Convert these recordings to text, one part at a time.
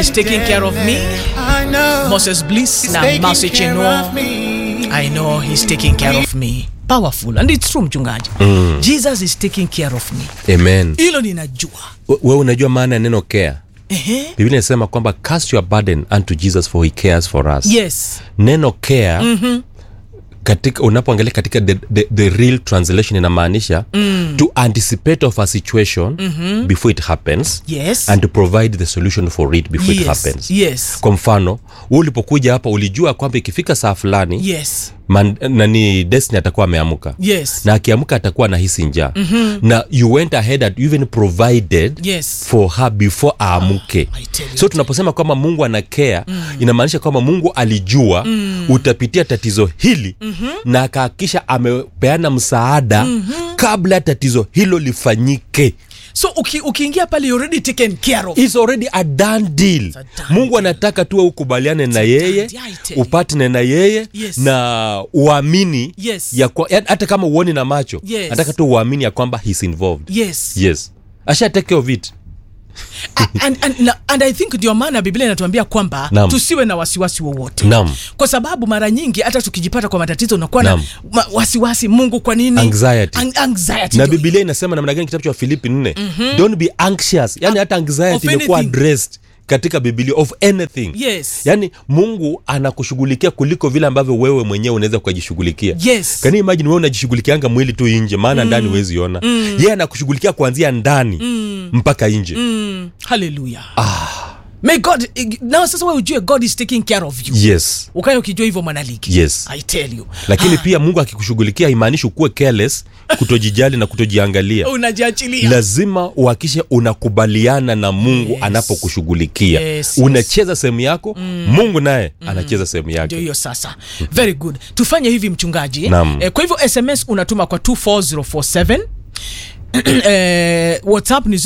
is taking care of me. I know. Moses Bliss He's na taking Mercy care Chenua. of me. I know he's taking care of me. Powerful and it's true mchungaji. Jesus is taking care of me. amen Hilo ninajua. We- wewe unajua maana ya neno care Ehe. biblia inasema kwamba cast your burden unto jesus for he cares for us Yes. neno care mm-hmm. katika unapoangalia katika the, the, the real translation inamaanisha mm. to anticipate of a situation mm-hmm. before it happens Yes. and to provide the solution for it before it yes. happens Yes. kwa mfano we ulipokuja hapa ulijua kwamba ikifika saa fulani Yes. man, nani destiny atakuwa ameamka Yes. na akiamka atakuwa na hisi njaa mm-hmm. na you went ahead and you even provided Yes. for her before aamke I tell you. so tunaposema kwamba mungu ana care mm. inamaanisha kwamba mungu alijua mm. utapitia tatizo hili mm-hmm. na akahakikisha amepeana msaada mm-hmm. kabla tatizo hilo lifanyike So uki, ukiingia pale you already taken care of. It's already a done deal. a done mungu anataka tuwe ukubaliane na a yeye done deal, I tell you. upatne na yeye Yes. na uamini Yes. ya kwa, ya, hata kama uoni na macho Yes. nataka tu uamini ya kwamba he's involved Yes. yes asha take care of it and, and, na- and i think ndio maana biblia inatuambia kwamba Naam. tusiwe na wasiwasi wowote Naam. kwa sababu mara nyingi hata tukijipata kwa matatizo unakuwa na Naam. ma- wasiwasi mungu kwa nini Anxiety. An- anxiety na ndio bibilia inasema namna gani kitabu cha filipi nne mm-hmm. don't be anxious yani hata Of anxiety imekuwa anything. addressed katika bibilia of anything Yes. yani mungu anakushughulikia kuliko vile ambavyo wewe mwenyewe unaweza ukajishughulikia Yes. kani imagine wewe unajishughulikianga mwili tu nje maana mm. ndani huwezi ona mm. yeye anakushughulikia kuanzia ndani mm. mpaka nje mm. mm, haleluya may god now sasa wewe ujue god is taking care of you yes ukae ukijua hivyo mwanaliki Yes. i tell you lakini pia mungu akikushughulikia imaanishi ukuwe careless kutojijali na kutojiangalia unajiachilia lazima uhakishe unakubaliana na mungu Yes. anapokushughulikia Yes, unacheza sehemu yako mm. mungu naye mm. anacheza sehemu ndio yake hiyo sasa very good tufanye hivi mchungaji Naam. eh, kwa hivyo sms unatuma kwa 24047 eh, whatsapp ni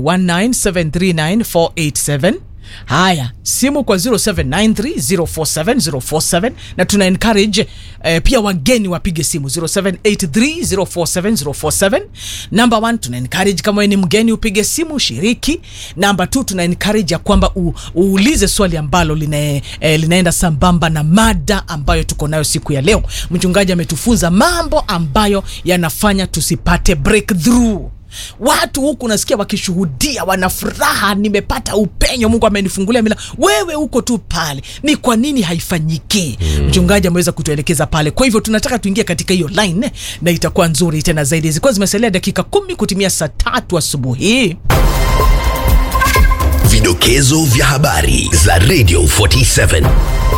0719739487 haya simu kwa 0793047047 na tuna encourage eh, pia wageni wapige simu 0783047047 number 1 tuna encourage kama wewe ni mgeni upige simu shiriki namba 2 tuna encourage ya kwamba u, uulize swali ambalo lina, eh, linaenda sambamba na mada ambayo tuko nayo siku ya leo mchungaji ametufunza mambo ambayo yanafanya tusipate breakthrough watu huku nasikia wakishuhudia wana furaha nimepata upenyo mungu amenifungulia mila wewe huko tu pale ni kwa nini haifanyiki mm. mchungaji ameweza kutuelekeza pale kwa hivyo tunataka tuingie katika hiyo line na itakuwa nzuri tena zaidi zikuwa zimesalia dakika kumi kutimia saa tatu asubuhi Vidokezo vya habari za Radio 47.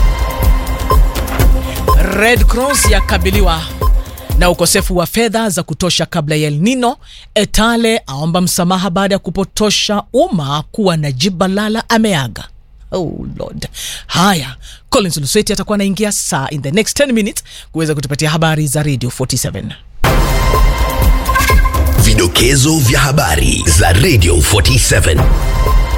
Red Cross yakabiliwa na ukosefu wa fedha za kutosha kabla ya El Nino. Etale aomba msamaha baada ya kupotosha umma kuwa Najib Balala ameaga. Oh Lord. Haya, Collins Lusweti atakuwa anaingia saa in the next 10 minutes kuweza kutupatia habari za Radio 47. Vidokezo vya habari za Radio 47.